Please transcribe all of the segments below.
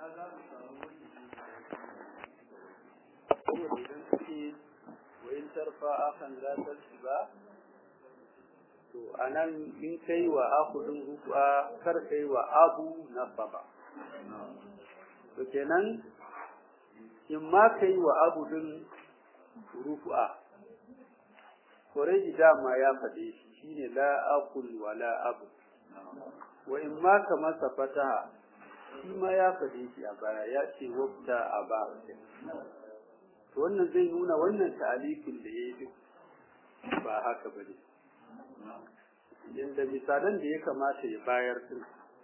idan suke wayin tarfa akan zatar shi ba to anan in kai wa akudin rufa kar kai wa abu nasaba to kenan in ma kai wa abu din rufa Koreji dama ya faɗe shi shine la akul wa la abu wa in ma ka masa fataha shi ma ya faɗe shi a baya ya ce wabta a ba to wannan zai nuna wannan ta'alifin da ya yi ba haka bane yanda misalan da ya kamata ya bayar din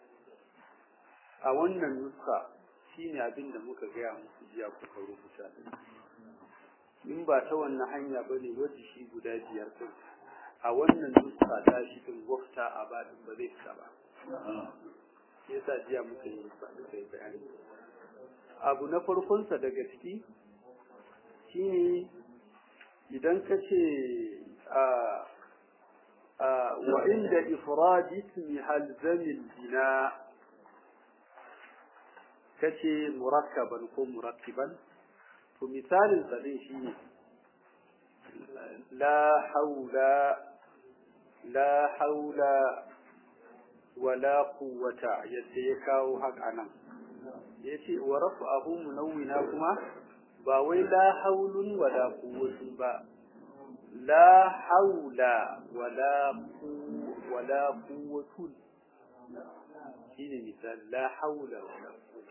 a wannan nuska shine abin da muka gaya muku jiya kuka rubuta din in ba ta wannan hanya bane wajen shi guda biyar din a wannan nuska ta shi din wafta a ba din ba zai fita ba shi yasa jiya muka yi muka yi bayani abu na farkonsa daga ciki shine idan ka ce wa inda ifradi ismi halzamin bina kace murakkaban ko murakkiban to misalin sa din shine la haula la haula wala quwwata yadda ya kawo haka nan yace wa rafa'ahu munawwina kuma ba wai la haulun wala quwwatun ba la haula wala wala quwwatun shine misal la haula wala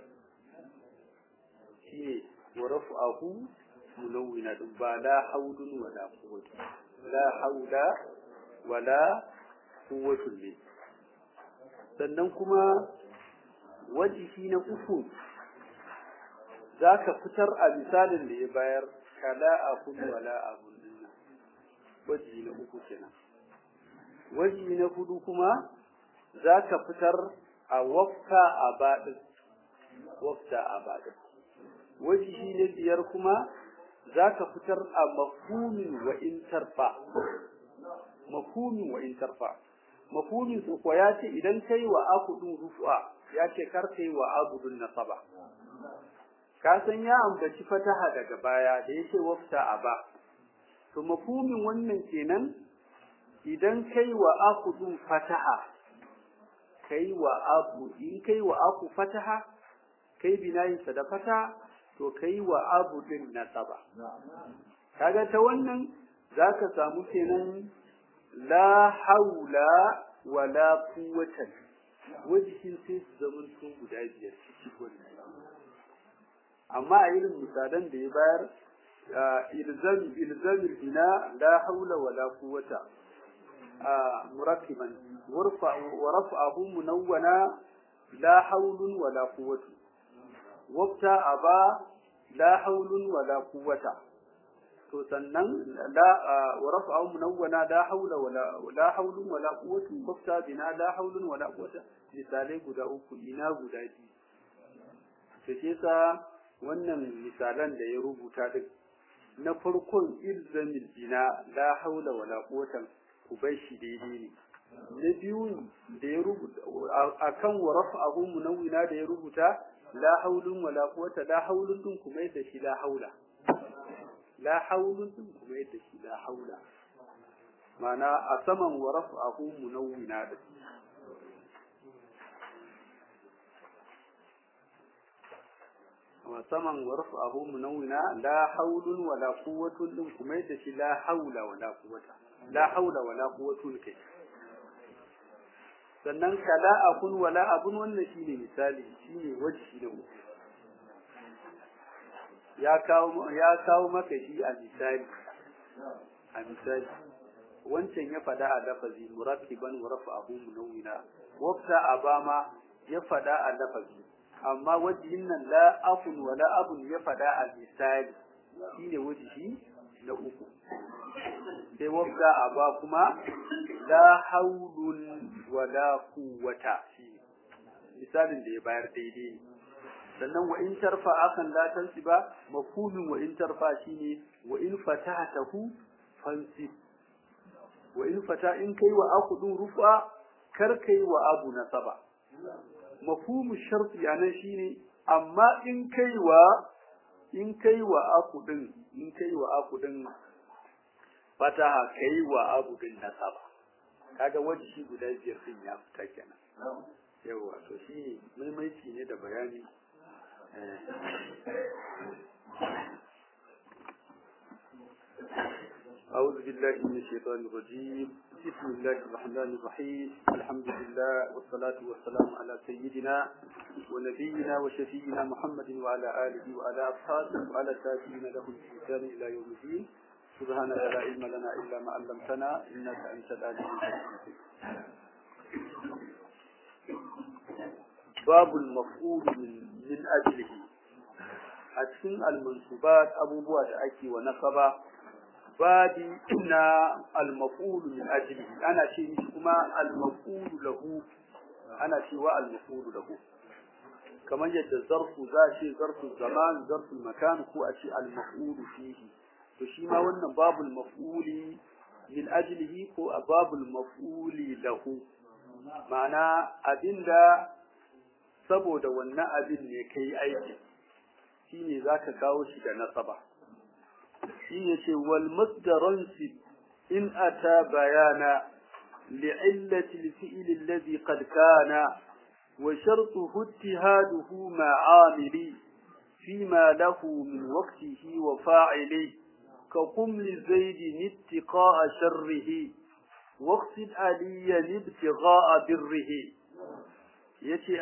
shine wa rafa'ahu munawwina ba la haulun wala quwwatun la haula wala quwwatun ne sannan kuma wajihi na uku za ka fitar a misalin da ya bayar kala a kudu wala abun dinnan wajihi na uku kenan wajihi na hudu kuma za ka fitar a wafka a baɗin wafta a baɗin wajihi na biyar kuma za ka fitar a mafhumin wa in tarfa mafhumin wa in tarfa mafhumin su ko ya ce idan kai wa akudun rufu'a ya ce kar kai wa abudun nasaba ka san ya ambaci fataha daga baya da yake wafta aba to mafhumin wannan kenan idan kai wa akudun fataha kai wa abu in kai wa aku fataha kai binayin sa da fata to kai wa abu din nasaba kaga ta wannan zaka samu kenan la haula wala quwwata wajihin sai su zama su guda biyar ciki wannan amma a irin misalan da ya bayar ilzam ilzam bina la haula wala quwwata murakkiban warfa wa raf'ahu munawwana la haulun wala quwwatu wabta aba la haulun wala quwwata to sannan la wa rafa'u munawwana la haula wala la haulun wala quwwatun bafta bina la haulun wala quwwata misalai guda uku ina guda biyu to shi yasa wannan misalan da ya rubuta duk na farkon ilzamil bina la haula wala quwwatan ku bar shi daidai ne na biyu da ya rubuta akan wa rafa'u munawwina da ya rubuta la haulun wala quwwata la haulun din kuma yadda shi la haula la haulun din kuma yadda shi la haula mana a saman wa raf'ahu munawwina da wa saman wa raf'ahu munawwina la haulun wala quwwatun din kuma yadda shi la haula wala quwwata la haula wala quwwatun kai sannan kala akun wala abun wannan shine misali shine wajhi da uku ya kawo ya kawo maka shi a misali a misali wancan ya fada a lafazi murakkiban wa rafa'ahu munawwina wafta abama ya fada a lafazi amma wajihin nan la afun wa la abun ya fada a misali shine wajihi na uku sai wafta aba kuma la haulun wa la quwwata misalin da ya bayar daidai ne sannan wa in tarfa akan la tansiba mafhumin wa in tarfa shine wa in fatahatahu fansib wa in fata in kai wa akudun rufa kar kai wa abu nasaba mafhumu sharti anan shine amma in kai wa in kai wa aku din in kai wa aku din fataha kai wa abu din nasaba kaga waje shi guda biyar din ya fita kenan yawa to shi maimaici ne da bayani أعوذ بالله من الشيطان الرجيم بسم الله الرحمن الرحيم الحمد لله والصلاة والسلام على سيدنا ونبينا وشفينا محمد وعلى آله وعلى أصحابه وعلى التابعين له الإحسان إلى يوم الدين سبحانك لا علم لنا إلا ما علمتنا إنك أنت العليم الحكيم باب المفعول من من أجله أتكن المنصوبات أبو بوات أكي ونصبا babi na al-maf'ul min ajlihi ana ce mishi kuma al-maf'ul lahu ana cewa al-maf'ul lahu kamar yadda zarfu za ce zarfu zaman zarfu makan ko a ce al-maf'ul fihi to shi ma wannan babul maf'uli min ajlihi ko babul maf'uli lahu ma'ana abinda saboda wannan abin ne kai aiki shine zaka kawo shi da nasaba shi yace wal masdaran in ata bayana li'illati al-fi'l alladhi qad kana wa shartuhu ittihaduhu ma'amili فيما له من وقته وفاعله كقم لزيد اتقاء شره واقصد عليا ابتغاء بره يتي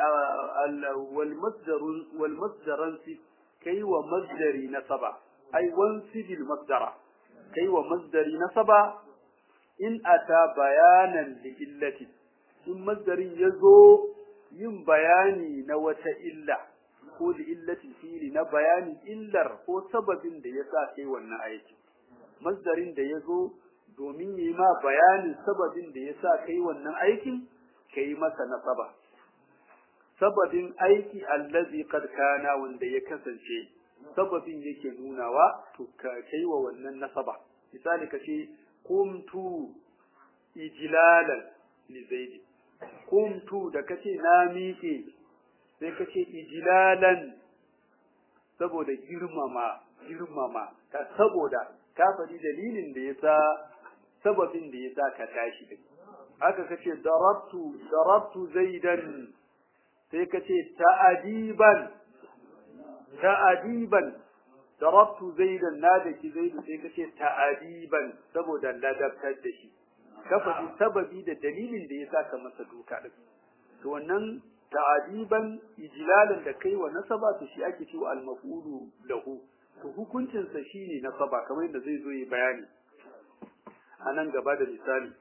والمصدر والمصدر كي ومصدر نصبا أي وانسب المصدر كي ومصدر نصبا إن أتى بيانا لإلة إن مصدر يزو yin bayani na wata illa ko da illatin fili na bayanin illar ko sababin da ya sa kai wannan aiki masdarin da ya zo domin yi ma bayanin sababin da ya sa kai wannan aikin ka yi masa nasaba sababin aiki allazi qad kana wanda ya kasance sababin yake nunawa to ka kai wa wannan nasaba misali ka ce kumtu ijlalan li zaidi kumtu da kace na miƙe sai kace ijlalan saboda girmama girmama ka saboda ka faɗi dalilin da yasa sababin da yasa ka tashi din haka kace darabtu darabtu zaidan sai kace ta'adiban ta'adiban darabtu zaidan na da ki zaidu sai kace ta'adiban saboda ladabtar da shi ka faɗi sababi da dalilin da ya sa ka masa duka ɗin. To wannan ta'adiban ijlalan da kai wa nasaba to shi ake cewa al-maf'ulu lahu. To hukuncin sa shine nasaba kamar yadda zai zo yi bayani. A nan gaba da misali.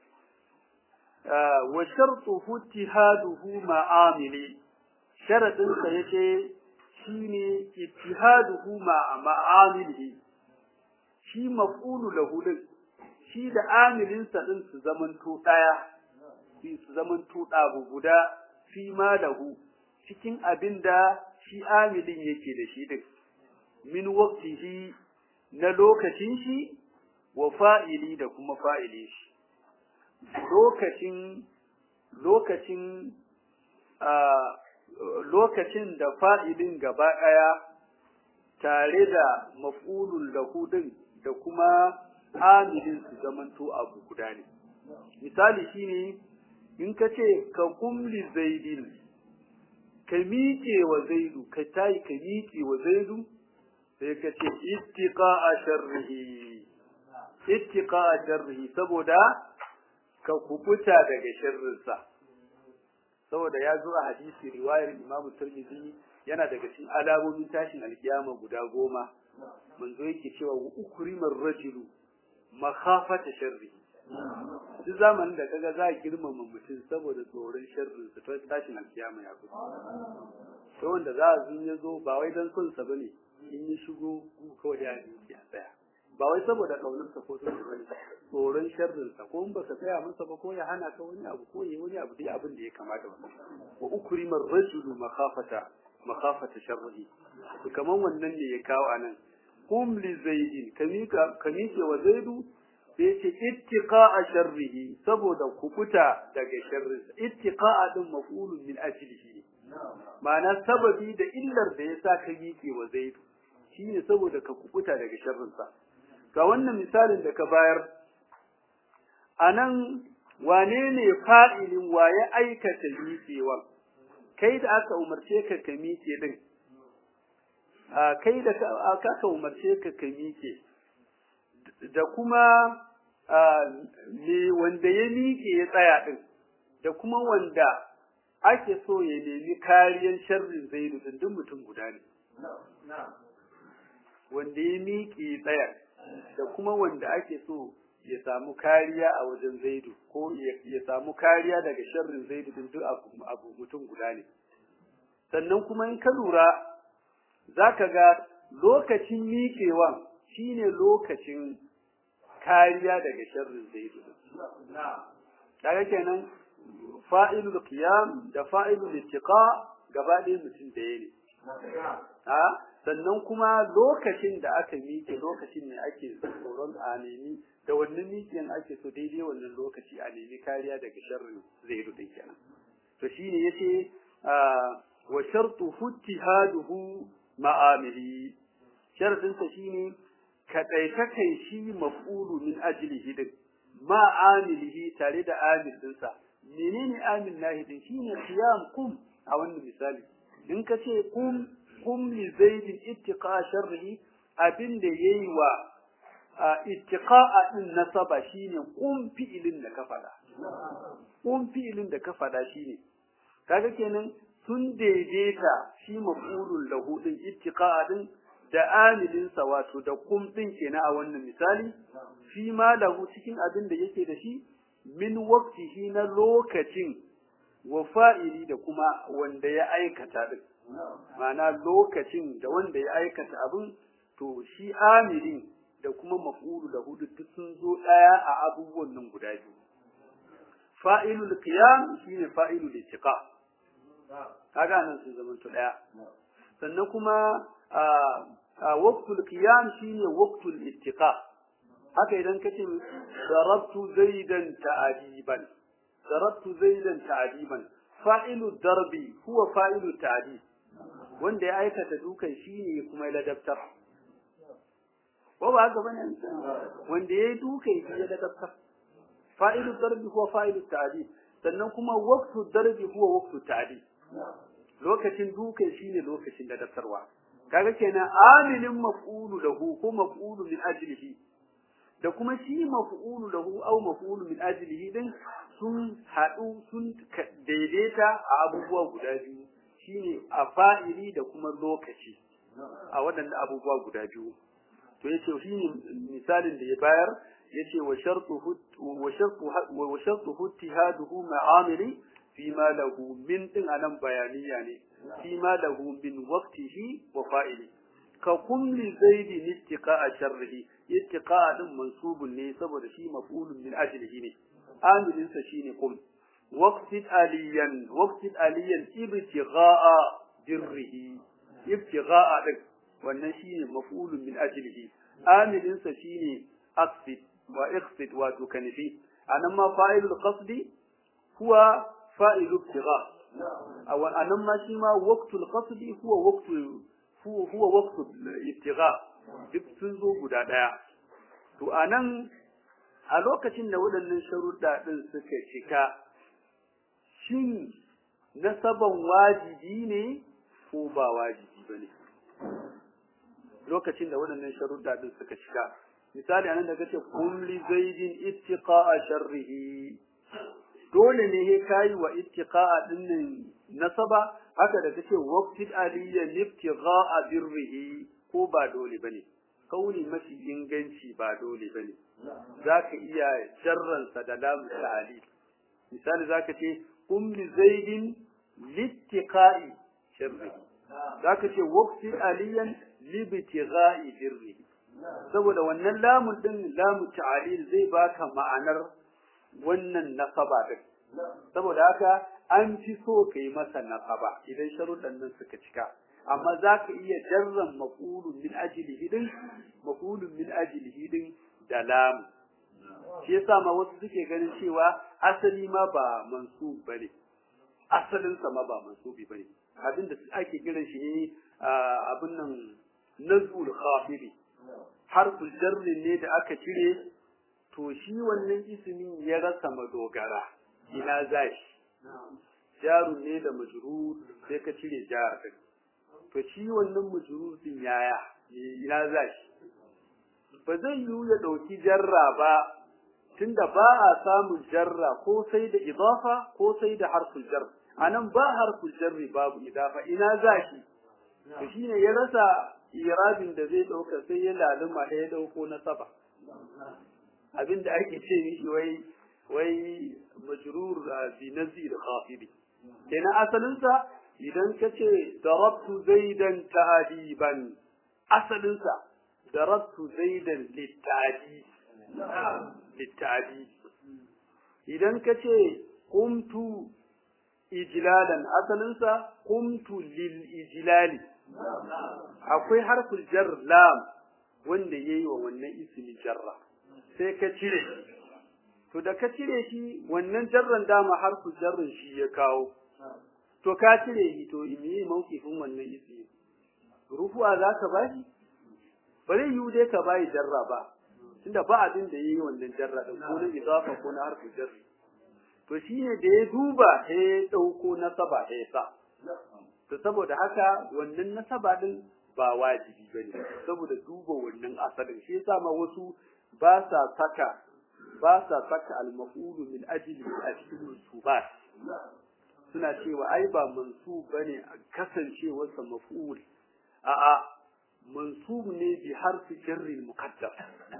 wa shartuhu ittihaduhu ma'amili sharadin sa yace shine ittihaduhu ma'a ma'amilihi shi maf'ulu lahu din shi da amilinsa ɗin su zamanto ɗaya, su zamanto ɗabu guda fi ma lahu cikin abin da shi amilin yake da shi ɗin, min waktihi na lokacin shi wa fa'ili da kuma fa'ilin shi. Lokacin, lokacin, lokacin da fa'ilin gaba ɗaya tare da maf'ulun lahu ɗin da kuma amilin su zamanto abu guda ne misali shine in ka ce ka kumli zaidin ka miƙe wa zaidu ka tayi ka miƙe wa zaidu sai ka ce ittiqa a sharrihi ittiqa a sharrihi saboda ka kubuta daga sharrinsa saboda ya zo a hadisi riwayar Imam Tirmidhi yana daga cikin alamomin tashin alkiyama guda goma manzo yake cewa ukrimar rajulu makhafata sharri duk zamanin da kaga za a girmama mutum saboda tsoron sharrin sa to tashin alkiyama ya fito to wanda za a zun ya zo ba wai dan son sa bane in ya shigo kawai ya yi ya tsaya ba wai saboda kaunar sa ko son bane tsoron sharrin sa ko in baka tsaya masa ba ko ya hana ka wani abu ko ya wani abu dai abin da ya kamata wannan wa ukrimar rajulu makhafata makhafata sharri kaman wannan ne ya kawo anan kum li zaidin kamika kamike wa zaidu sai ce ittiqa'a sharrihi saboda kukuta daga sharrinsa ittiqa'a din maf'ulun min ajlihi ma'ana sababi da illar da ya sa ka miƙe wa zaidu shine saboda ka kubuta daga sharrinsa ga wannan misalin da ka bayar a nan wane ne fa'ilin waye aikata miƙewan kai da aka umarce ka ka miƙe din a kai da aka umarce ka ka miƙe da kuma me wanda ya miƙe ya tsaya din da kuma wanda ake so ya nemi kariyar sharrin zaidu din duk mutum guda ne wanda ya miƙe ya tsaya da kuma wanda ake so ya samu kariya a wajen zaidu ko ya samu kariya daga sharrin zaidu din duk abu mutum guda ne sannan kuma in ka lura za ka ga lokacin miƙewan shine lokacin kariya daga sharrin zaidu kaga kenan fa'ilul qiyam da fa'ilul ittiqa gaba ɗaya mutum da ne ha sannan kuma lokacin da aka miƙe lokacin ne ake tsoron a nemi da wannan miƙiyan ake so daidai wannan lokaci a nemi kariya daga sharrin zaidu din kenan to shine yace wa shartu futtihaduhu ma'amili sharadin sa shine kadaita kai shi maf'ulu min ajlihi din ma'amilihi tare da amil din sa menene amil nahi din shine qiyam kum a wannan misali in ka ce kum kum li zaidin ittiqa sharrihi abin da yayi wa ittiqa'a din nasaba shine kum fi'ilin da ka fada kum fi'ilin da ka fada shine kaga kenan sun daidaita shi maf'ulul lahu din ittiqa'a din da amilin sa wato da kum din kenan a wannan misali fi ma lahu cikin abin da yake da shi min waqtihi na lokacin wa fa'ili da kuma wanda ya aikata din ma'ana lokacin da wanda ya aikata abin to shi amilin da kuma maf'ulu da hudu duk sun zo daya a abubuwan nan guda biyu fa'ilul qiyam shine fa'ilul ittiqa kaga nan sun zama to daya sannan kuma a waqtul qiyam shine waqtul ittiqa haka idan kace darabtu zaidan ta'diban darabtu zaidan ta'diban fa'ilu darbi huwa fa'ilu ta'dib wanda ya aikata dukan shine kuma ya ladabtar ko ba haka bane wanda yayi dukan shi ya ladabtar fa'ilu darbi huwa fa'ilu ta'dib sannan kuma waqtu darbi huwa waqtu ta'dib lokacin dukan shine lokacin ladabtarwa kaga kenan amilin maf'ulu lahu ko maf'ulu min ajlihi da kuma shi maf'ulu lahu aw maf'ulu min ajlihi din sun haɗu sun daidaita a abubuwa guda biyu shine a fa'ili da kuma lokaci a waɗanda abubuwa guda biyu to yace shine misalin da ya bayar yace wa shartu wa shartu wa shartu ittihaduhu ma'amili fi ma lahu min din anan bayaniya ne fi ma lahu min waqtihi wa fa'ili ka kulli zaidi ittiqa'a sharrihi ittiqa'a din mansubun ne saboda shi maf'ulun min ajlihi ne amilin sa shine kum waqtit aliyan waqtit aliyan ibtigha'a dirrihi ibtigha'a din wannan shine maf'ulun min ajlihi amilin sa shine aqsid wa iqsid wa tukanifi anan ma fa'ilul qasdi huwa fa'ilu ibtigha aw anan ma shi ma waqtul qasdi huwa waqtul huwa waqtu ibtigha duk sun zo guda daya to anan a lokacin da waɗannan sharuɗa ɗin suka cika shin nasaban wajibi ne ko ba wajibi ba ne lokacin da waɗannan sharuɗa ɗin suka cika misali anan da kace kulli zaidin ittiqa'a sharrihi dole ne he kai wa ittiqa'a dinnan nasaba haka da kace waqtid aliyya ibtigha'a birrihi ko ba dole bane kauli mafi inganci ba dole bane zaka iya jarransa da lamu ta'ali misali zaka ce kum li zaidin littiqa'i sharrihi zaka ce waqtid aliyan libtigha'i birrihi saboda wannan lamun din lamu ta'alil zai baka ma'anar wannan nasaba din saboda haka an fi so kai masa nasaba idan sharuɗan nan suka cika amma za ka iya jarran maqulun min ajlihi din maqulun min ajlihi din da lam shi yasa ma wasu suke ganin cewa asali ma ba mansub bane asalin sa ma ba mansubi bane abin da ake kiran shi ne abin nan nazul khafidi harful jarri ne da aka cire to shi wannan ismin ya rasa madogara ina zashi jarun ne da majrur sai ka cire jar din to shi wannan majrur din yaya ina zashi ba zai yiwu ya dauki jarra ba tunda ba a samun jarra ko sai da idafa ko sai da harful jar anan ba harful jarri babu idafa ina zashi to shine ya rasa irabin da zai dauka sai ya laluma da ya dauko na saba abinda ake ce mishi wai wai majrur bi nazir khafidi kenan asalin sa idan kace darabtu zaidan ta'diban asalin sa darabtu zaidan litadi litadi idan kace qumtu ijlalan asalin sa qumtu lil ijlali akwai harful jar lam wanda yayi wa wannan ismi jarra sai ka cire to da ka cire shi wannan jarran dama harful jarrin shi ya kawo to ka cire shi to me mawkifin wannan ismi rufu'a za ka bashi ba zai yiwu dai ka bayi jarra ba tunda ba abin da yayi wannan jarra din ko na idafa ko na harful jarri to shine da ya duba sai ya dauko nasaba sai sa to saboda haka wannan nasaba din ba wajibi bane saboda duba wannan asalin shi yasa ma wasu ba sa saka ba sa saka al-maf'ulu min ajli a cikin mansubat suna cewa ai ba mansub bane kasancewar sa maf'ul a a mansub ne bi harfi jarri muqaddam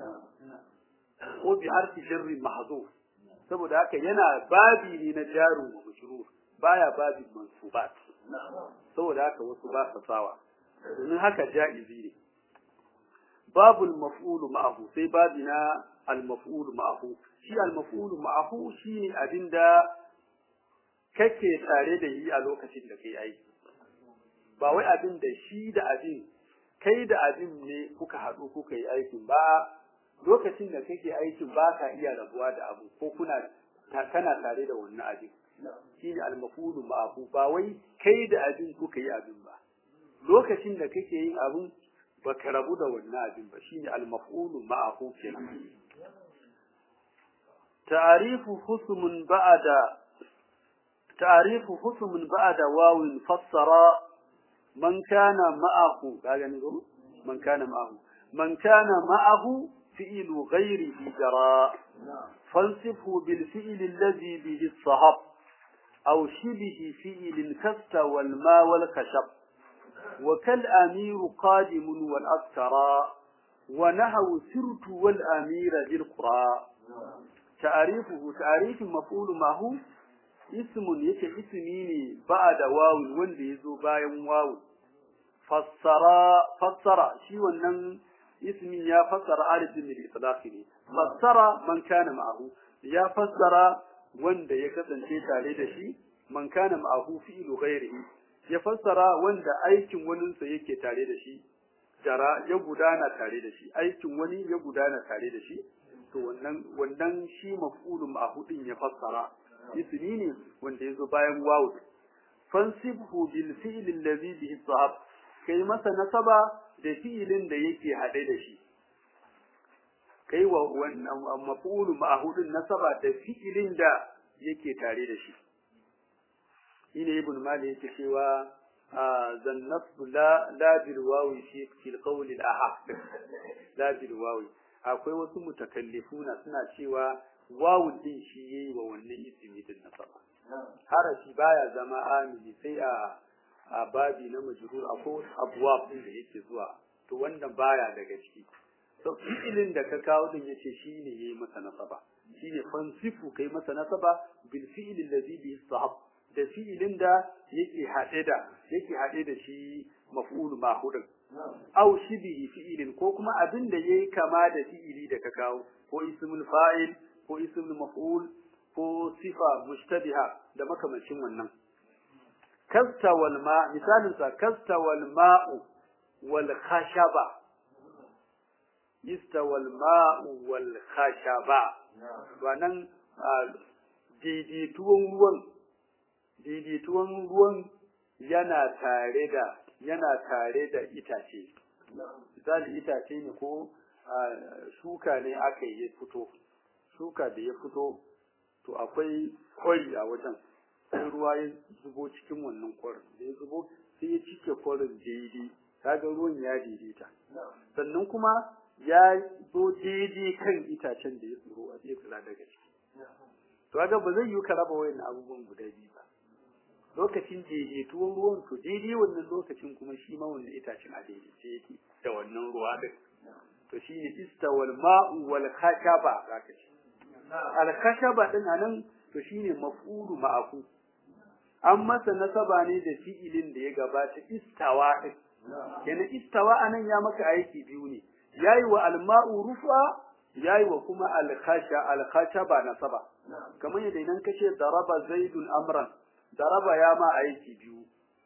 ko bi harfi jarri mahzuf saboda haka yana babi ne na jaru wa majrur baya babin mansubat saboda haka wasu ba sa sawa domin haka ja'izi ne babul maf'ulu ma'ahu sai babina al-maf'ulu ma'ahu shi al-maf'ulu ma'ahu shine abinda kake tare da yi a lokacin da kai aiki ba wai abin da shi da abin kai da abin ne kuka haɗu kuka yi aikin ba lokacin da kake aikin ba ka iya rabuwa da abu ko kuna kana tare da wannan abin shine al-maf'ulu ma'ahu ba wai kai da abin kuka yi abin ba lokacin da kake yin abin baka rabu da wannan abin ba shine al-maf'ulu ma'ahu kenan ta'rifu husmun ba'da ta'rifu husmun ba'da wawin fassara man kana ma'ahu kaga ne ko man kana ma'ahu man kana ma'ahu fi'lu ghayrihi jara fansifhu bil fi'li alladhi bihi as-sahab aw shibihi fi'lin kasta wal ma wal kashab وكالأمير قادم والأذكرى ونهو سرت والأمير ذي القرى تعريفه تعريف مفعول ما هو اسم يك اسميني بعد واو wanda yazo bayan wawu fassara fassara shi wannan ismin ya fassara alifin bil itlaq ne fassara man kana ma'ahu ya fassara wanda ya kasance tare da shi man kana ma'ahu fi'lu ghairihi ya fassara wanda aikin waninsa yake tare da shi jara ya gudana tare da shi aikin wani ya gudana tare da shi to wannan wannan shi maf'ulun ma'hudin ya fassara ismi ne wanda yazo bayan wawu fansibhu bil fi'l alladhi bihi sahab kai masa nasaba da fi'ilin da yake hade da shi kai wa wannan maf'ulun ma'hudin nasaba da fi'ilin da yake tare da shi shine ibn mali yake cewa zannatu la la bil wawi fi fil qawl al ahad la bil wawi akwai wasu mutakallifuna suna cewa wawu din shi yayi wa wannan ismi din nasaba harafi baya zama amili sai a a babi na majrur akwai abwab din da yake zuwa to wannan baya daga ciki to fi'ilin da ka kawo din yace shine yayi masa nasaba shine fansifu kai masa nasaba bil fi'il alladhi bi sahab da fi'ilin da yake haɗe da yake haɗe da shi maf'ul mahudin aw shibihi fi'ilin ko kuma abin da yayi kama da fi'ili da ka kawo ko ismul fa'il ko ismul maf'ul ko sifa mushtabiha da makamancin wannan kasta wal ma misalin sa kasta wal ma'u wal khashaba istawal ma'u wal khashaba wannan daidaituwan ruwan daidaituwan ruwan yana tare da yana tare da itace misali itace ne ko shuka ne aka yi fito shuka da ya fito to akwai kwari a wajen sai ruwa ya zubo cikin wannan kwarin da ya zubo sai ya cike kwarin daidai kaga ruwan ya daidaita sannan kuma ya zo daidai kan itacen da ya tsoro a zai kula daga ciki to kaga ba zai yi ka raba wayan abubuwan guda biyu ba lokacin daidaituwan ruwan to daidai wannan lokacin kuma shi ma wannan itacen a daidaice yake da wannan ruwa din to shine istawal ma'u wal khashaba zaka ce al khashaba din anan to shine maf'ulu ma'aku an masa nasaba ne da fi'ilin da ya gabata istawa din kenan istawa anan ya maka aiki biyu ne yayi wa al ma'u rufa yayi wa kuma al khasha al khashaba nasaba kamar yadda idan kace daraba zaidun amran daraba ya ma aiki biyu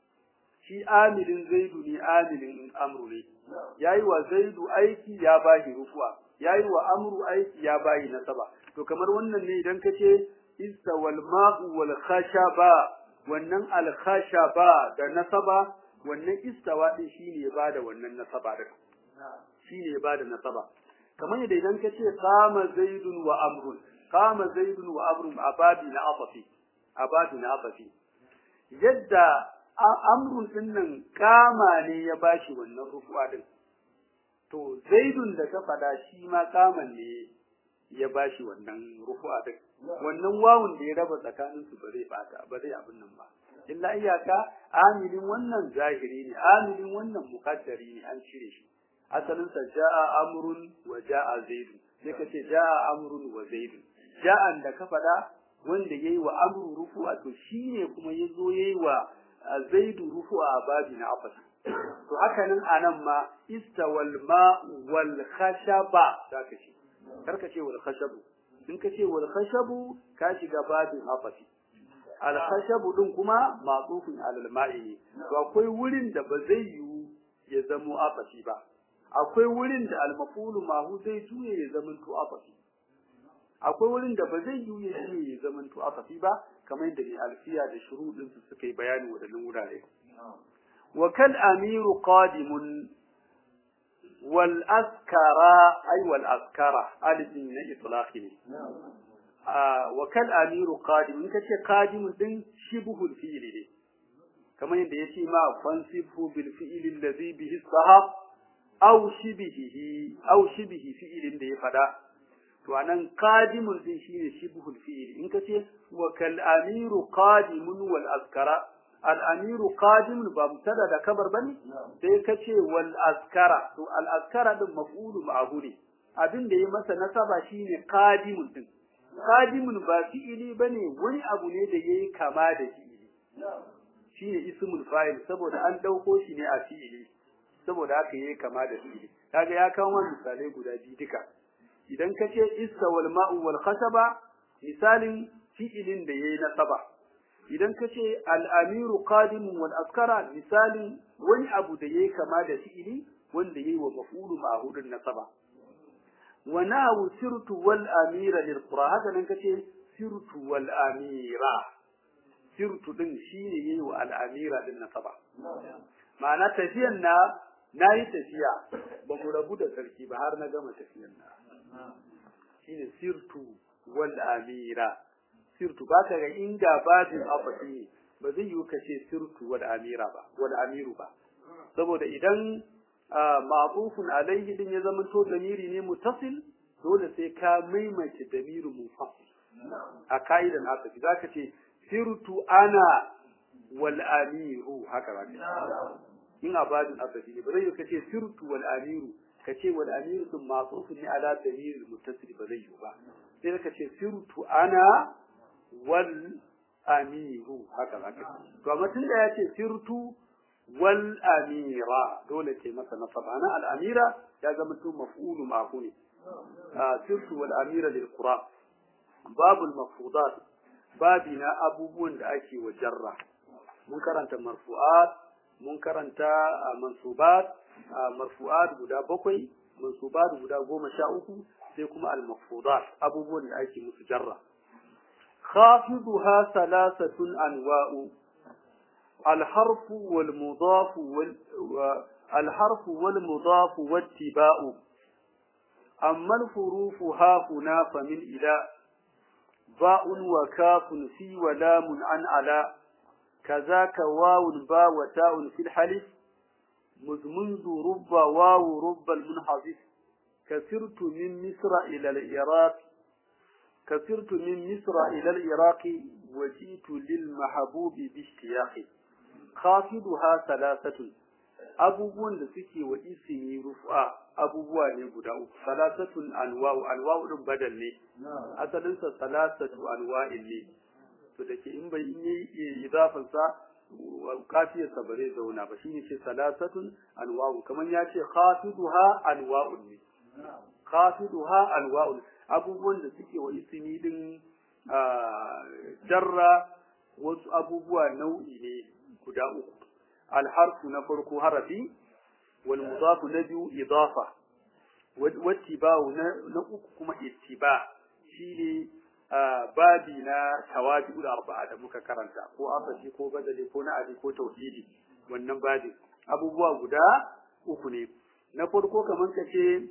shi amilin zaidu ne amilin amru ne yayi wa zaidu aiki ya bashi rufuwa yayi wa amru aiki ya bayi nasaba to kamar wannan ne idan kace istawal ma'u wal khashaba wannan al khashaba da nasaba wannan istawa din shine ya bada wannan nasaba din shine ya bada nasaba kamar yadda idan kace qama zaidun wa amrun qama zaidun wa amrun ababi na afafi ababi na afafi yadda amrun din nan kama ne ya bashi wannan rufuwa din to zaidun da ka fada shi ma kaman ne ya bashi wannan rufuwa din wannan wawun da ya raba tsakanin su ba zai bata ba zai abin nan ba illa iyaka amilin wannan zahiri ne amilin wannan muqaddari ne an cire shi asalin sa jaa amrun wa jaa zaidun sai ka ce jaa amrun wa zaidun ja'an da ka fada wanda yayi wa amru rufu'a to shine kuma yazo yayi wa zaidu rufu'a babi na afas to haka nan anan ma istawal ma wal khashaba zaka ce karka ce wal khashabu in ka ce wal khashabu ka shiga babin afasi al khashabu din kuma ma'tufun alal ma'i ne to akwai wurin da ba zai yiwu ya zamo afasi ba akwai wurin da al mafulu mahu zai juye ya zama to afasi akwai wurin da ba zai yiwu ya juye ya zama to afasi ba kamar yadda ne alfiya da shuruɗin su suka yi bayani wadannan wurare wa kal amiru qadimun wal askara ay wal askara alifin na itlaqi ne wa kal amiru qadim in kace qadim din shibhul fi'li ne kamar yadda yace ma fansibhu bil fi'li allazi bihi sahab aw shibihi aw shibihi fi'lin da ya fada to anan qadimun din shine shibhul fi'li in kace wa kal amiru qadimun wal askara al amiru qadimun ba mutada da kabar bane sai kace wal askara to al askara din maf'ulu ma'hu ne abin da ya masa nasaba shine qadimun din qadimun ba fi'ili bane wani abu ne da yayi kama da fi'ili shine ismul fa'il saboda an dauko shi ne a fi'ili saboda haka yayi kama da fi'ili kaga ya kawo misalai guda biyu duka idan ka ce isa wal ma'u wal khasaba misalin fi'ilin da yayi nasaba idan ka ce al amiru qadim wal askara misalin wani abu da yayi kama da fi'ili wanda yayi wa maf'ulu ma'hudun nasaba wa nahu sirtu wal amira lil qura haka nan kace sirtu wal amira sirtu din shine yayi wa al amira din nasaba ma'ana tafiyan na nayi tafiya ba mu rabu da sarki ba har na gama tafiyan na shine sirtu wal amira sirtu baka ga inda babin afati ba zai yi kace sirtu wal amira ba wal amiru ba saboda idan ma'rufun alayhi din ya zama to damiri ne mutasil dole sai ka maimaita damiru munfasil a kaidan asafi zaka ce sirtu ana wal amiru haka zaka in abadin asafi ne ba zai yi kace sirtu wal amiru kace wal amiru sun ma'rufun ne ala damiri mutasil ba zai yi ba sai ka ce sirtu ana wal amiru haka zaka to amma tunda ya ce sirtu wal amira dole ce masa nasab ana al amira ya zama to maf'ulu ma'fu ne sirtu wal amira lil qura babul mafrudat babina abubuwan da ake wa jarra mun karanta marfu'at mun karanta mansubat marfu'at guda bakwai mansubat guda goma sha uku sai kuma al mafrudat abubuwan da ake musu jarra خافضها ثلاثة أنواع الحرف والمضاف وال الحرف والمضاف والتباء أما الحروف ها هنا فمن إلى باء وكاف في ولام عن على كذاك واو باء وتاء في الحلف مذ منذ رب واو رب المنحذف كسرت من مصر إلى العراق كسرت من مصر إلى العراق وجئت للمحبوب باشتياق خافضها ثلاثة abubuwan da suke wa isini rufa abubuwa ne guda uku salasatun anwa'u anwa'u din badal ne asalin sa salasatu anwa'in ne to da ke in bai yi idafan sa kafiyar sa bare zauna ba shine ce salasatun anwa'u kaman ya ce khafiduha anwa'un ne khafiduha anwa'un abubuwan da suke wa isini din jarra wasu abubuwa nau'i ne guda uku الحرف نفرق حرفي والمضاف نبي إضافة واتباع نقوكما اتباع شيني babi na tawabi'ul arba'a da muka karanta ko asashi ko badali ko na'adi ko tauhidi wannan babi abubuwa guda uku ne na farko kaman ka ce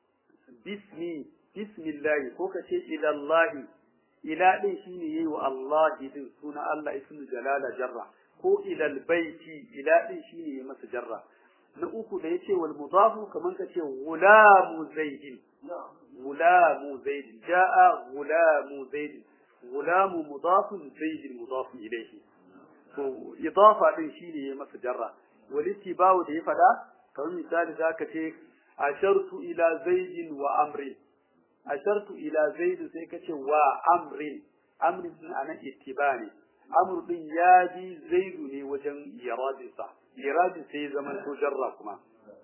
bismi bismillahi ko ka ce ilallahi ila din shine yayi wa Allah din suna Allah ismu jalala jarra ko ilal baiti ila din shine ya masa jarra na uku da yace wal mudafu kaman kace gulamu zaidin gulamu zaidin jaa gulamu zaidin gulamu mudafun zaidin mudafun ilayhi to idafa din shine ya masa jarra wal ittiba'u da ya fada kamar misali zaka ce ashartu ila zaidin wa amri ashartu ila zaidin sai kace wa amrin amrin anan ittiba ne amr din ya ji zaidu ne wajen iradinsa iradin sai zaman to jarra kuma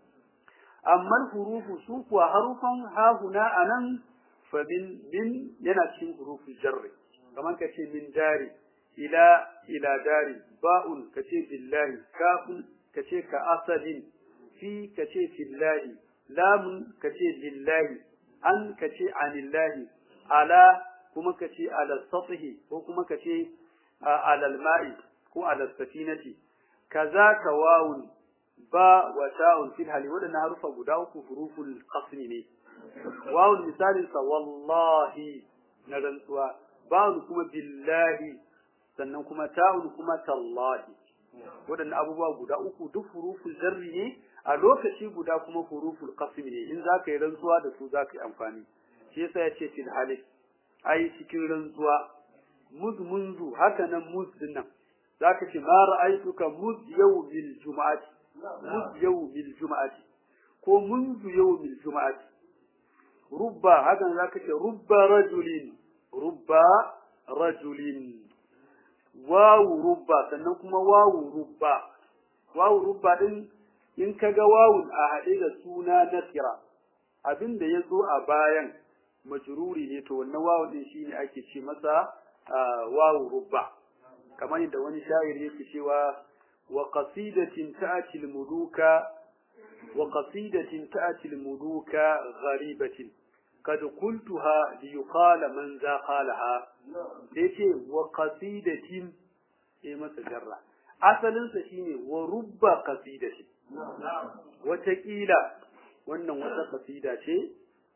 amma hurufu su kuwa harufan hahuna anan fa min min yana cikin hurufin jarri kamar ka ce min dari ila ila dari ba'un ka ce billahi kafun ka ce ka asalin fi ka ce fillahi lamun ka ce lillahi an ka ce anillahi ala kuma ka ce ala satihi ko kuma ka ce على الماء ko على السفينة كذاك واو با وتاء في الهل ودنا حرف غدا uku huruful qasm ne waw misalin sa wallahi na rantsuwa ba kuma billahi sannan kuma ta'un kuma tallahi wadannan abubuwa guda uku duk huruful jarri ne a lokaci guda kuma huruful qasm ne in zaka yi rantsuwa da su zaka yi amfani shi yasa yace fil halik ai cikin rantsuwa muz munzu haka nan muz din nan zaka ce ma ra'aytuka muz yawmil juma'ati muz yawmil juma'ati ko munzu yawmil juma'ati rubba haka zaka ce rubba rajulin rubba rajulin wawu rubba sannan kuma wawu rubba wawu rubba din in kaga wawun a haɗe da suna nasira abin da ya zo a bayan majruri ne to wannan wawun din shine ake ce masa wawu rubba kamar yadda wani sha'ir yake cewa wa qasidatin ta'ti al-muluka wa qasidatin ta'ti al-muluka gharibatin kad qultuha li yuqala man za qalaha yace wa qasidatin sai masa jarra asalin sa shine wa rubba qasidatin wata kila wannan wata qasida ce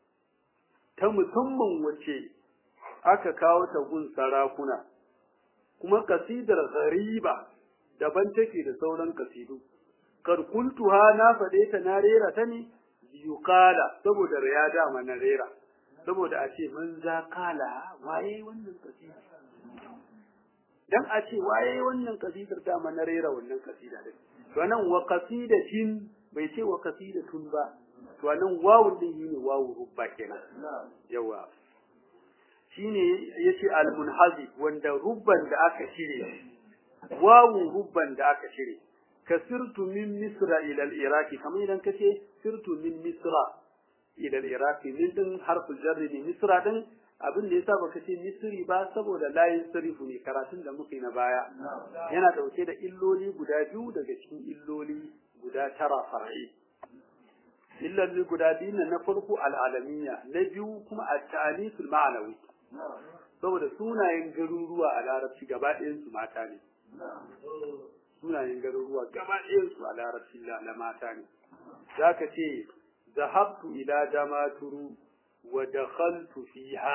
ta musamman wace aka kawo ta gun sarakuna kuma kasidar ghariba daban take da sauran kasidu karkuntuha na faɗe ta na rera ta ne yuqala saboda ya dama na rera saboda a ce man za kala waye wannan kasida dan a ce waye wannan kasidar dama na rera wannan kasida din to nan wa qasidatin bai ce wa qasidatun ba to nan wawu din shine wawu rubba kenan yawa shine yace al-munhazi wanda rubban da aka shire wawu rubban da aka shire kasirtu min misra ila al-iraqi kamar idan kace sirtu min misra ila al-iraqi min din harful jarri ne misra din abin da yasa baka ce misri ba saboda layin sarifu ne karatun da muke na baya yana dauke da illoli guda biyu daga cikin illoli guda tara far'i illoli guda biyu na farko al-alamiyya na biyu kuma at-ta'aliful ma'anawi saboda sunayen garuruwa a larabci gaba ɗayan su mata ne sunayen garuruwa gaba ɗayan su a larabci na mata ne zaka ce zahabtu ila damaturu wa dakhaltu fiha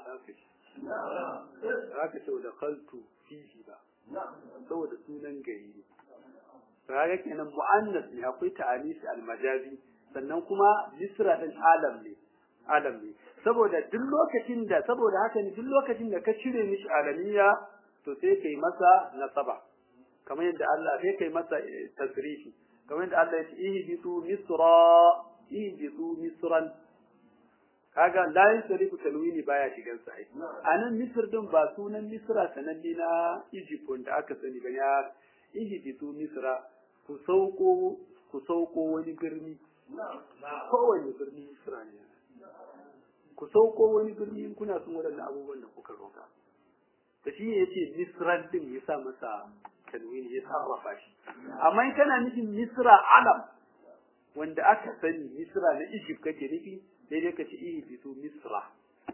zaka ce wa dakhaltu fihi ba saboda sunan gari ne kaga kenan mu'annas ne akwai ta'anisi almajazi sannan kuma misra din alam ne alam ne saboda duk lokacin da saboda haka ne duk lokacin da ka cire mishi alamiya to sai kai masa nasaba kamar yadda Allah sai kai masa tasrifi kamar yadda Allah ya ce ihbitu misra ihbitu misran kaga la yasrifu talwini baya shigan sa ai anan misr din ba sunan misra sananne na Egypt da aka sani ba ya ihbitu misra ku sauko ku sauko wani birni kowane birni misra ne ku sauko wani birni in kuna son waɗannan abubuwan da kuka roka da shi ne yace misran din ya sa masa tanwini ya sarrafa shi amma in kana nufin misra alam wanda aka sani misra na Egypt kake nufi daidai ka ce ihbitu misra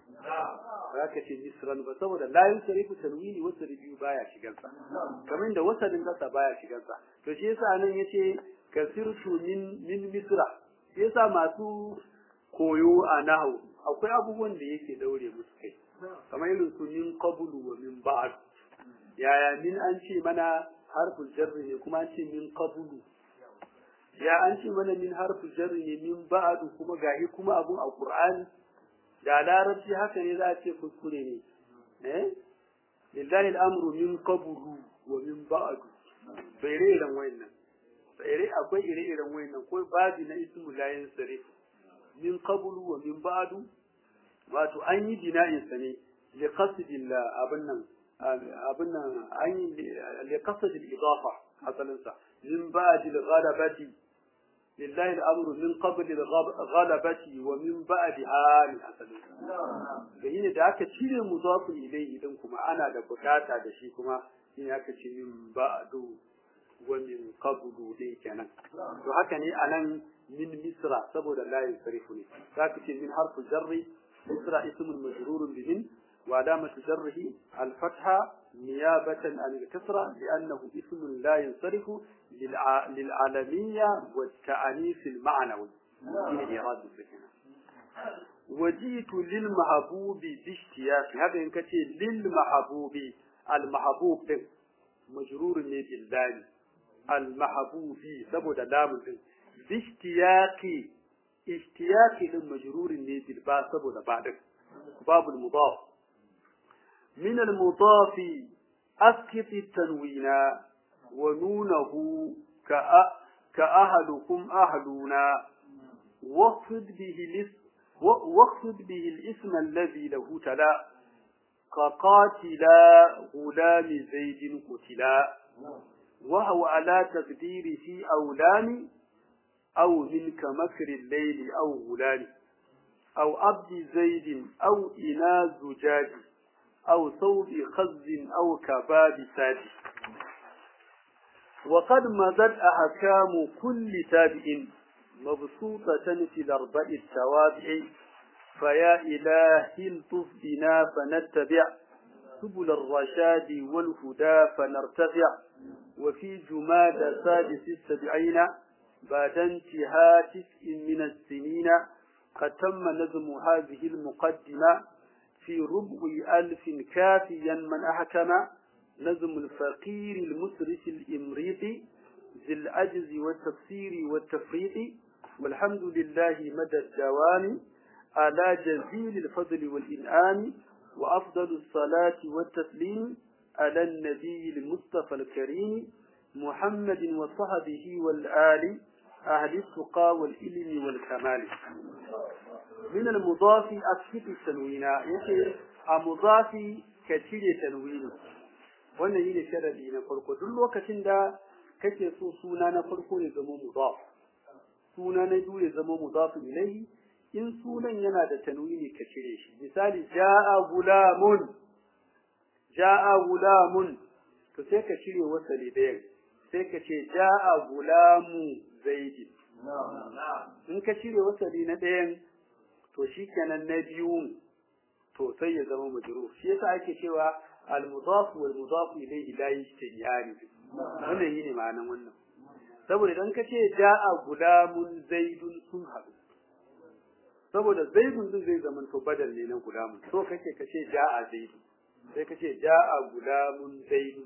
ba ka ce misran ba saboda la yusrifu tanwini wasu biyu baya shigan sa kamar da wasalin kasa baya shigan sa to shi yasa nan yace kasirtu min min misra shi yasa masu koyo a nahu akwai abubuwan da yake daure musu kai kamar irin su min qablu wa min ba'd yaya min an ce mana harful jarri ne kuma an ce min qablu ya an ce mana min harful jarri ne min ba'd kuma gahi kuma abun a qur'ani da larabci haka ne za a ce kuskure ne eh lillahi al'amru min qablu wa min ba'd bai iren wayannan bai akwai ire-iren wayannan ko babi na ismu la yansarif min qablu wa min ba'd wato an yi bina'in sa ne li qasdillah abin nan abin nan an yi li qasd al-idafa asalin sa min ba'd al-ghalabati lillahi al-amru min qabl al-ghalabati wa min ba'daha min asalin sa ne da aka cire mudafu ilayhi din kuma ana da bukata da shi kuma shine aka ce min ba'du wa min qablu dai kenan to haka ne anan min misra saboda la yusrifu ne zaka ce min harfu jarri misra ismun majrurun bi min wa alamatu jarrihi al fatha niyabatan an al kasra li'annahu ismun la yansarifu lil alamiyya wa ta'anis al ma'nawi min irad sakina وجيت للمحبوب باشتياق هذا إن كتير للمحبوب المحبوب مجرور بالله المحبوبي saboda lamun din bishtiyaqi ishtiyaqi din majrurin ne bil ba saboda ba din babul mudaf min al mudaf asqit tanwina wa nunahu ka ka ahadukum ahluna waqfid bihi lis waqfid bihi al ism alladhi lahu tala كقاتلا غلام زيد قتلا وهو على تقديره أولان أو منك مكر الليل أو غلان أو عبد زيد أو إنا زجاج أو ثوب خز أو كباب ساد وقد مضت أحكام كل تابع مبسوطة في الأربع التوابع فيا إلهي الطف بنا فنتبع سبل الرشاد والهدى فنرتفع وفي جماد سادس السبعين بعد انتهاء تسع من السنين قد تم نظم هذه المقدمة في ربع ألف كافيا من أحكم نظم الفقير المسرف الإمريطي ذي العجز والتفسير والتفريط والحمد لله مدى الدوام على جزيل الفضل والإنعام وأفضل الصلاة والتسليم على النبي المصطفى الكريم محمد وصحبه والآل أهل التقى والإلم والكمال من المضاف أسكت التنوين يقول المضاف كثير تنوين wannan yi ne sharadi na farko duk lokacin da kake so suna na farko ya zama mudaf suna na biyu ya zama mudaf ilayhi in sunan yana da tanwini ka cire shi misali ja'a gulamun ja'a gulamun to sai ka cire wasali ɗayan sai ka ce ja'a gulamu zaidi in ka cire wasali na ɗayan to shikenan na biyu to sai ya zama majrur shi yasa ake cewa al-mudaf wal mudaf ilayhi la yajtani'ani wannan yi ne ma'anan wannan saboda idan ka ce ja'a gulamun zaidun sun haɗu saboda zaidun din zai zama to badal ne na gulamun so kake ka ce ja'a zaidun sai ka ce ja'a gulamun zaidun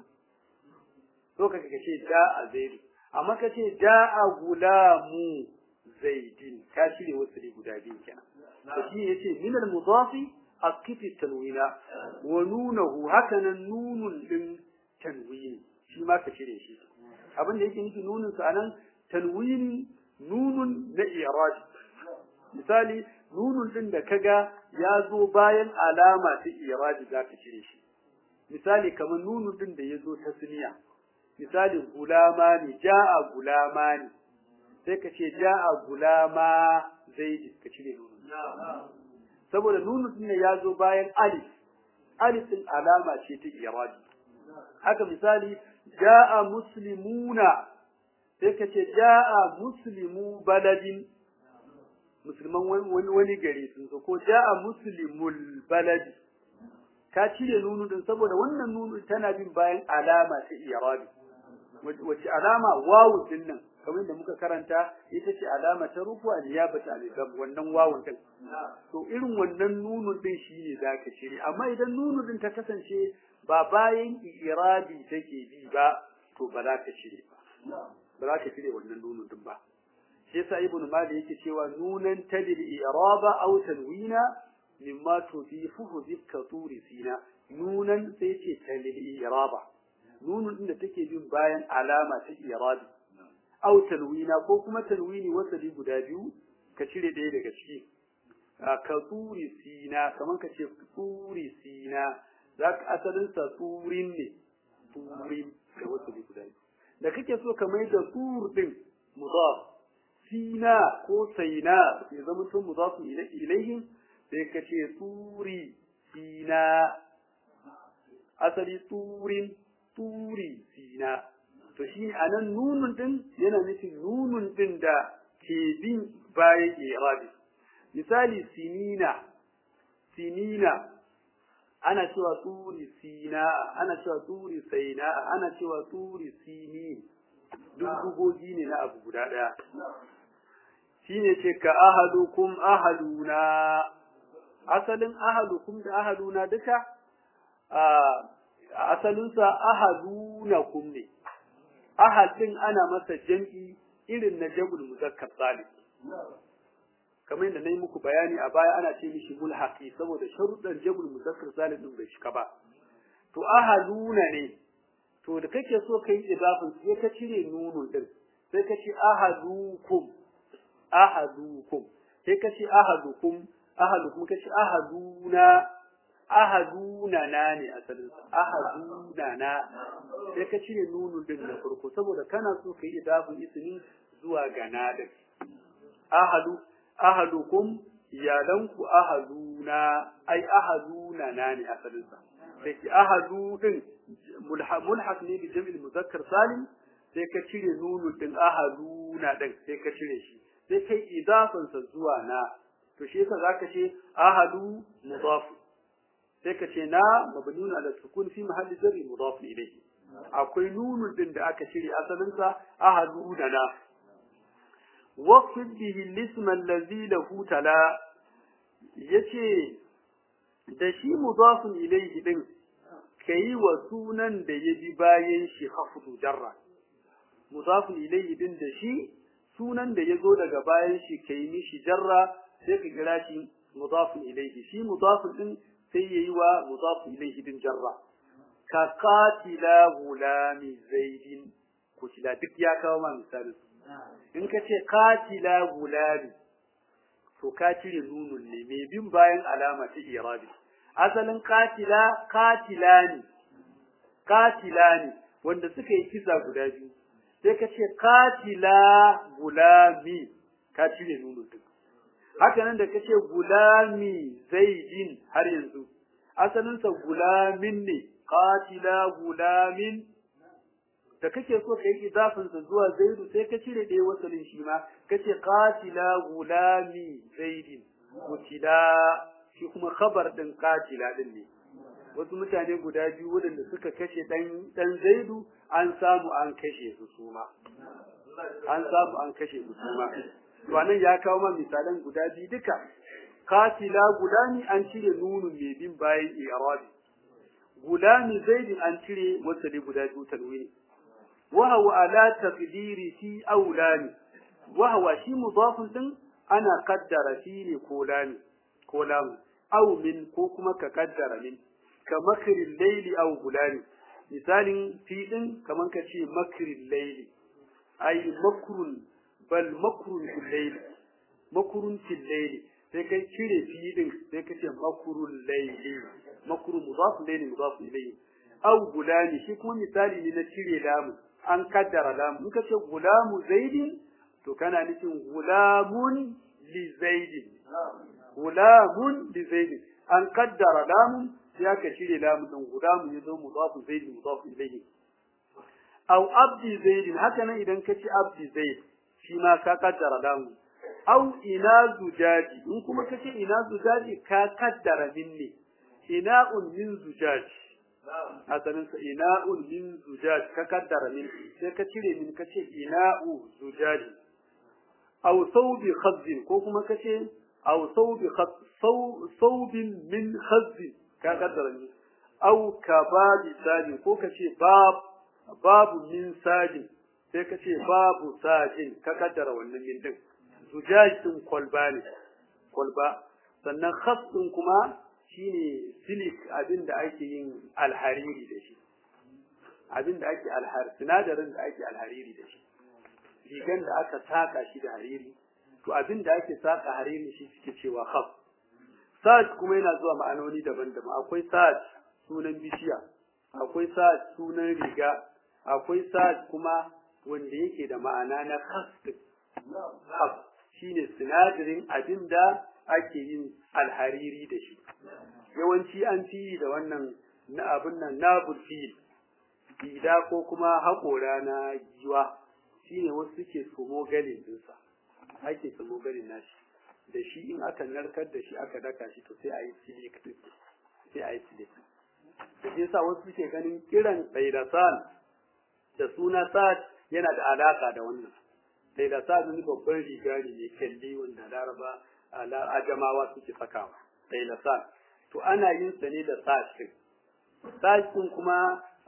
so kake ka ce ja'a zaidun amma ka ce ja'a gulamu zaidin ka shirya wasu ne guda biyu kenan to shi yace min al-mudafi akifi tanwina wa nunahu hakanan nunun din tanwini shi ma ka cire shi abin da yake nufi nunun sa anan tanwini nunun na irad misali nunun din da kaga ya zo bayan alama ta irad za ka cire shi misali kamar nunun din da ya zo tasniya misali gulama ne ja'a gulama ne sai ka ce ja'a gulama zaidi ka cire nunun saboda nunun din ya zo bayan alif alif din alama ce ta irad haka misali ja'a muslimuna sai ka ce ja'a muslimu baladin musulman wani wani gari sun zo ko ja'a muslimul baladi ka cire nunu din saboda wannan nunu tana bin bayan alama ta irabi wace alama wawu din nan kamar da muka karanta ita ce alama ta rufu a niyabata al wannan wawun din to irin wannan nunu din shine zaka cire amma idan nunu din ta kasance ba bayan irabi take bi ba to ba za ka cire ba ba za ka cire wannan nunun din ba shi yasa ibnu malik yake cewa nunan tadil iraba aw tanwina mimma tudifuhu zikka turi sina nunan sai ce tadil iraba nunun din da take bin bayan alama ta irabi aw tanwina ko kuma tanwini wasali guda biyu ka cire ɗaya daga ciki ka turi sina kaman ka ce turi sina zaka asalin sa turin ne turin da wasali guda biyu da kake so ka mai da tur din mudaf sina ko saina ya zama tun mudafu ilaihim sai ka ce turi sina asali turin turi sina to shi anan nunun din yana nufin nunun din da ke bin bayan irabi misali sinina sinina ana cewa turi sina ana cewa turi saina ana cewa turi sini duk dugogi ne na abu guda daya shine ce ka ahadukum ahaduna asalin ahadukum da ahaduna duka a asalinsa ahadunakum ne ahadin ana masa jam'i irin na jabul muzakkar salim kamar yadda nayi muku bayani a baya ana ce mishi mulhaqi saboda sharuɗan jabul muzakkar salim din bai shika ba to ahaduna ne to da kake so kai idafin sai ka cire nunun din sai ka ce ahadukum ahadukum sai ka ce ahadukum ahadukum ka ce ahaduna ahaduna na ne asalin sa ahaduna na sai ka cire nunun din na farko saboda kana so kai idafin ismi zuwa ga nadin ahadu ahadukum iyalanku ahaduna ai ahaduna na ne asalin sa sai ki ahadu din mulhaq ne bi jam'il muzakkar salim sai ka cire nunun din ahaduna din sai ka cire shi sai kai idafin sa zuwa na to shi yasa zaka ce ahadu mudaf sai ka ce na mabniun ala sukun fi mahalli jarri mudaf ilayhi akwai nunun din da aka cire asalin sa ahadu da na waqfid bihi al-ism allazi lahu tala yace da shi mudaf ilayhi din kai wa sunan da yabi bayan shi khafdu jarra mudaf ilayhi din da shi sunan da yazo daga bayan shi kai mishi jarra sai ka kira shi mudaf ilayhi shi mudaf din sai yayi wa mudaf ilayhi din jarra ka qatila gulami zaidin kutila duk ya kawo ma misali in ka ce qatila gulami to ka cire nunun ne mai bin bayan alama ta irabi asalin qatila qatilani qatilani wanda suka yi kisa guda biyu sai ka ce qatila gulami ka cire nunun duk haka nan da kace gulami zaidin har yanzu asalin sa gulamin ne qatila gulamin da kake so kai idafin sa zuwa zaidu sai ka cire dai wasalin shi ma kace qatila gulami zaidin kutila shi kuma khabar din qatila din ne wasu mutane guda biyu waɗanda suka kashe ɗan ɗan zaidu an samu an kashe su suma an samu an kashe su suma to anan ya kawo ma misalan guda biyu duka katila gulami an cire nunun mai bin bayan i'rabi gulami zaidin an cire wasali guda biyu tanwini wa huwa ala taqdiri fi aulani wa huwa shi mudafun din ana kaddara shi ne ko lami ko lamu aw min ko kuma ka kaddara min ka makrin layli aw gulami misalin fi din kaman ka ce makrin layli ay makrun bal makrun fil layli makrun fil layli sai kai cire fi din sai ka ce makrun layli makrun mudaf layli mudaf ilayhi aw gulami shi kuma misali ne na cire lamu an kaddara lamu in ka ce gulamu zaidin to kana nufin gulamun li zaidin gulamun li zaidin an kaddara lamun sai aka cire lamun din gulamun ya zo mudafu zaidin mudafu ilayhi aw abdi zaidin haka nan idan ka ci abdi zaid shi ma ka kaddara lamun aw ina zujaji in kuma ka ce ina zujaji ka kaddara minni ina'un min zujaji asalin sa ina'un min zujaji ka kaddara min sai ka cire min ka ce ina'u zujaji aw thawbi khazzin ko kuma ka ce aw thawbi thawbin min khazzin ka kaddara min aw kababi sajin ko ka ce bab babu min sajin sai ka ce babu sajin ka kaddara wannan min din zujaj din kwalba ne kwalba sannan khas din kuma shine silik abin da ake yin alhariri da shi abin da ake alhar sinadarin da ake alhariri da shi rigan da aka saka shi da hariri to abin da ake saka hariri shi suke cewa khas saj kuma yana zuwa ma'anoni daban-daban akwai saj sunan bishiya akwai saj sunan riga akwai saj kuma wanda yake da ma'ana na khas khas shine sinadarin abin da ake yin alhariri da shi yawanci an fi da wannan na abin nan na bulfil bida ko kuma haƙora na giwa shine wasu suke tsomo galin dinsa ake tsomo galin nashi da shi in aka narkar da shi aka daka shi to sai a yi silik sai a yi silik da shi yasa wasu suke ganin kiran tsaidasan da suna sa'ad yana da alaka da wannan tsaidasan wani babban riga ne mai kyalli wanda laraba ajamawa suke sakawa tsaidasan to ana yin sa ne da sa'ad sa'ad kuma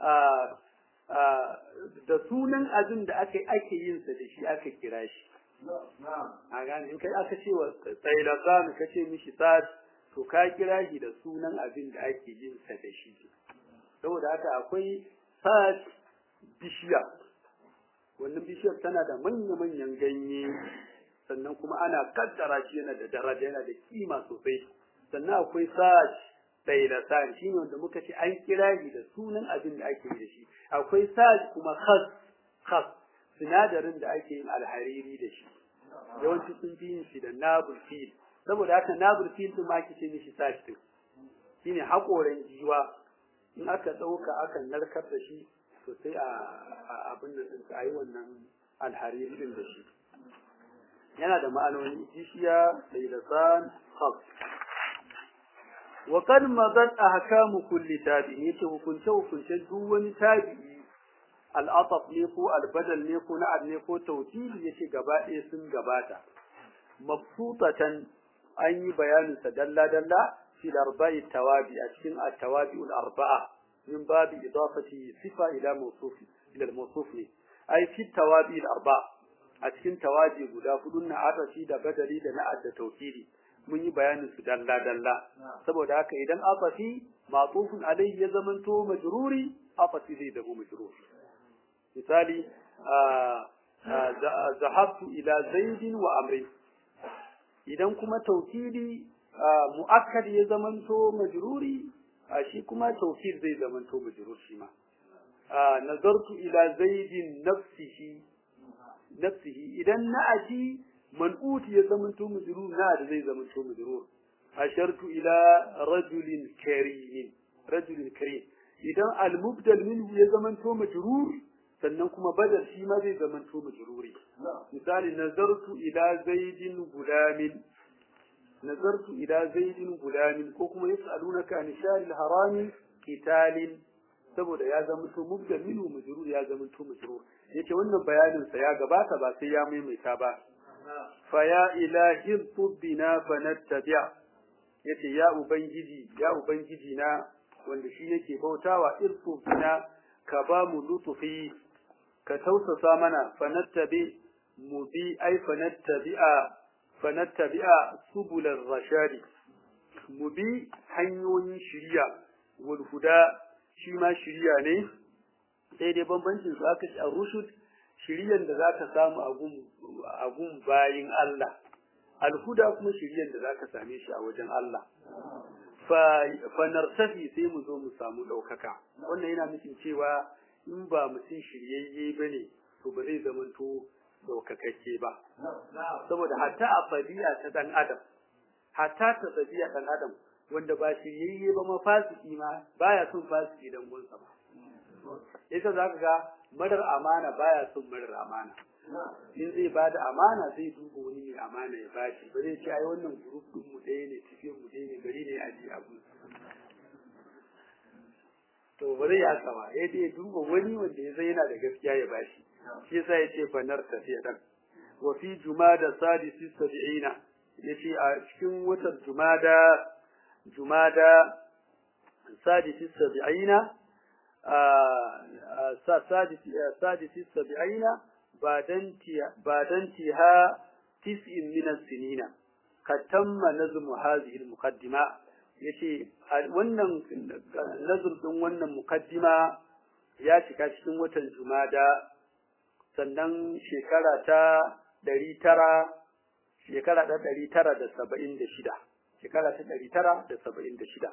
da sunan abin da aka ake yin sa da shi aka kira shi a gane in kai aka ce wa tsailasan ka ce mishi sa'ad to ka kira shi da sunan abin da ake yin sa da shi saboda haka akwai sa'ad bishiya wannan bishiyar tana da manya-manyan ganye sannan kuma ana kaddara shi yana da daraja yana da kima sosai sannan akwai sa'ad tsailasan shi ne wanda muka ce an kira shi da sunan abin da ake yi da shi akwai sa'ad kuma khas khas sinadarin da ake yin alhariri da shi yawanci sun fi yin shi da nabul fil saboda haka nabul fil din ma kice mishi sa'ad din shine hakoran jiwa in aka dauka aka narkar da shi to sai a abin da din ayi wannan alhariri din da shi yana da ma'anoni jishiya tsailasan khas وقد مضت أحكام كل تابع يتي hukunce hukunce duk wani tabi'i al'ataf ne ko albadal ne ko na'ad ne ko tawkili yace gaba ɗaya sun gabata mabsutatan an yi bayanin sa dalla dalla fi arba'i tawabi a cikin at-tawabi al-arba'a min babi idafati sifa ila mawsufi ila al-mawsuf ne ai fi tawabi al-arba'a a cikin tawabi guda hudun na atashi da badali da na'ad da tawkili mun yi bayanin su dalla dalla saboda haka idan afafi matufun alayhi ya zamanto majruri afafi zai zama majruri misali zahabtu ila zaidin wa amri idan kuma tawkili muakkad ya zamanto majruri shi kuma tawkil zai zamanto majrur shi ma nazartu ila zaidin nafsihi nafsihi idan na'ati منؤوت يزمن تو مجرور ناد زي زمن تو مجرور أشرت إلى رجل كريم رجل كريم إذا المبدل منه يزمن تو مجرور sannan kuma badal shi ma zai zama to majruri misali nazartu ila zaidin gulamin nazartu ila zaidin gulamin ko kuma yasalunaka an sharil harami qitalin saboda ya zama to mubda minhu majrur ya zama to majrur yace wannan bayanin sa ya gabata ba sai ya maimaita ba fa ya ilahi tubbina fanattabi' yace ya ubangiji ya ubangiji na wanda shi nake bautawa irfu bina ka ba mu lutufi ka tausasa mana fanattabi mu bi ai fanattabi'a fanattabi'a subular rashadi mu bi hanyoyin shiriya wal huda shi ma shiriya ne sai dai bambancin su aka ci a rushud shiriyan da zaka samu a gun bayin Allah alhuda kuma shiriyan da zaka same shi a wajen Allah fa nartafi sai mu zo mu samu ɗaukaka wannan yana nufin cewa in ba mutum shiryayye ba ne to ba zai zamanto ɗaukakakke ba saboda hatta a fadiya ta ɗan adam hatta ta fadiya ɗan adam wanda ba shiryayye ba ma fasiki ma baya son fasiki dan gunsa ba yasa za ka ga marar amana baya son marar amana in zai ba da amana zai duba wani mai amana ya bashi ba zai ce ai wannan group din mu ɗaya ne tafiyar mu ɗaya ne bari ne a ji abu to ba zai haka ba ya dai duba wani wanda ya zai yana da gaskiya ya bashi shi yasa ya ce fanar tafiya dan wa fi jumada sadisi sab'ina yace a cikin watan jumada jumada sadisi sab'ina a sadisi sadisi sab'ina بعد انتهاء تسع من السنين قد تم نظم هذه المقدمة yace wannan nazar din wannan mukaddima ya cika cikin watan Jumada sannan shekara ta 900 shekara ta 976 shekara ta 976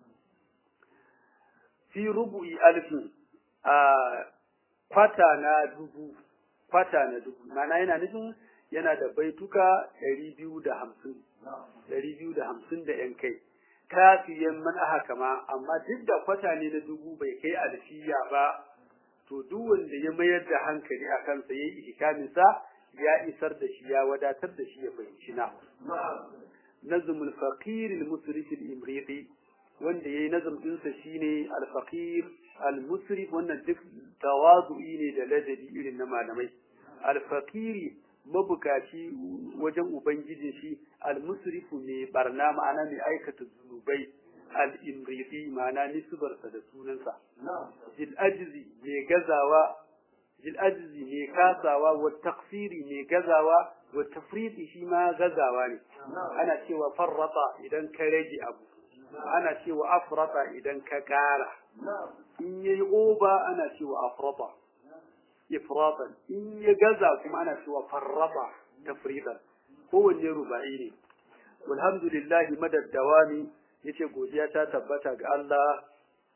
fi rubu'i alfin a kwata na dubu kwata na dubu mana yana nufin yana da baituka ɗari biyu da hamsin ɗari biyu da hamsin da ‘yan kai kafiyan man aha kama amma duk da kwata ne na dubu bai kai alfiya ba to duk wanda ya mayar da hankali a kansa ya yi ihkaminsa ya isar da shi ya wadatar da shi ya fahimci na nazmul faqir al musrif al imriti wanda yayi nazm dinsa shine al faqir al musrif wannan duk tawazu'i ne da ladabi irin na malamai al faqiri mabukaci wajen ubangijin shi al musrifu ne barna ma'ana mai aikata zunubai al imriti ma'ana nisbarsa da sunansa jil ajzi mai gazawa jil ajzi mai kasawa wa taqsiri mai gazawa wa tafriti shi ma gazawa ne ana cewa farrata idan ka rage abu ana cewa afrata idan ka kara in yayi oba ana cewa afrata ifratan in ya gaza kuma ana cewa farrata tafridan kowanne ruba'i ne walhamdulillah madad dawami yace godiya ta tabbata ga Allah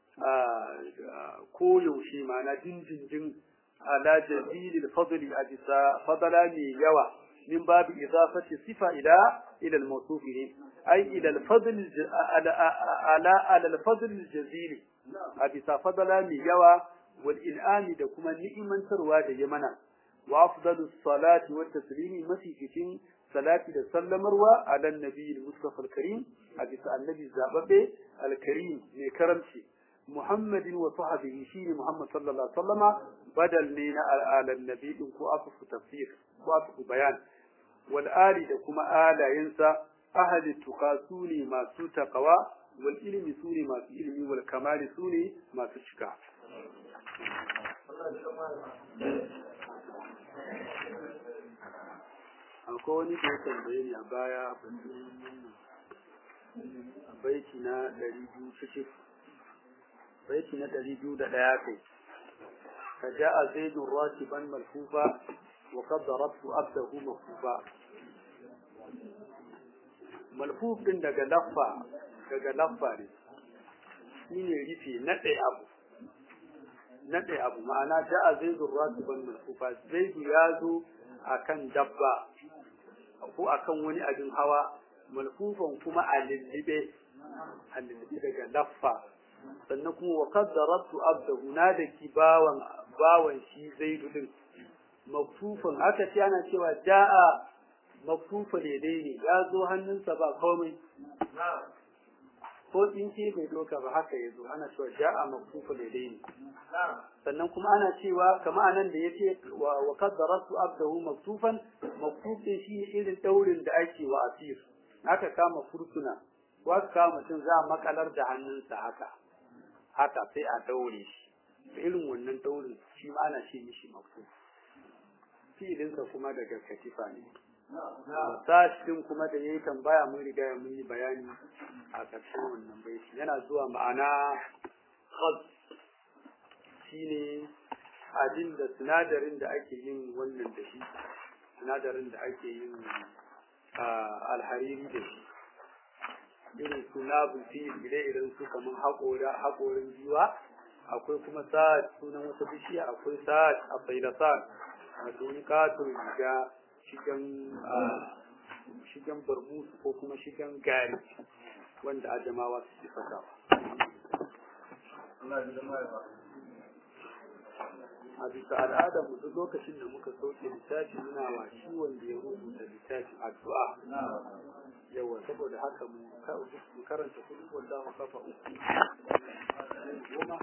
a ko yaushe ma'ana dindindin ala jazilil fadli a bisa fadala ne yawa min babu idafati sifa ila ila al-mawsuf ne ai ila al-fadl ala ala al-fadl al-jazil a bisa fadala ne yawa wal in'ami da kuma ni'imantarwa da yamana wa afdalu salati wa taslimi mafi cikin salati da sallamarwa ala nabi al-mustafa al-karim a bisa annabi zababbe al-karim mai karamci muhammadin wa sahbihi shine muhammad sallallahu alaihi wasallama badal ne na al nabi din ko afu tafsir ko afu bayan wal ali da kuma alayensa ahli tuqasuni masu taqwa wal ilmi sune masu ilmi wal kamali sune masu cika akwai wani da ya tambaye ni a baya a baiti na ɗari biyu cikin baiti na ɗari biyu da ɗaya kai ka ja a zaidun rakiban malfufa wa kad darabtu abdahu mafufa malfuf din daga laffa daga laffa ne shine rufe naɗe abu naɗe abu ma'ana ja a zaidun rakiban malfufa zaidu ya zo akan dabba ko akan wani abin hawa malfufan kuma a lullube a lullube daga laffa sannan kuma wa qaddaratu abdahu na da ki bawan bawan shi zaidu din maktufan aka ce ana cewa da'a maktufa daidai ne ya zo hannunsa ba komai ko tsinke bai doka ba haka ya zo ana cewa ja'a maktufa ladaini sannan kuma ana cewa kama anan da yace wa wa qaddarasu abdahu maktufan maktufin shi irin daurin da ake wa asir aka kama fursuna ko aka kama mutum za a makalar da hannunsa haka haka sai a daure shi irin wannan daurin shi ma ana ce mishi maktuf fi'ilinsa kuma daga katifa ne sashin kuma da yayi tambaya mun riga mun yi bayani a ƙarshen wannan baiti yana zuwa ma'ana khaz shine abin da sinadarin da ake yin wannan da shi sinadarin da ake yin alhariri da shi irin su nabul fil ire-iren su kamar haƙora haƙorin jiwa akwai kuma sa'ad sunan wata bishiya akwai sa'ad a faidasar wato wani katon riga shigan shigan barmusu ko kuma shigan gari wanda ajamawa su ci fata a bisa al'adar mu duk lokacin da muka sauke littafi muna wa shi wanda ya rubuta littafin addu'a yawa saboda haka mu karanta kudu wallahu kafa uku goma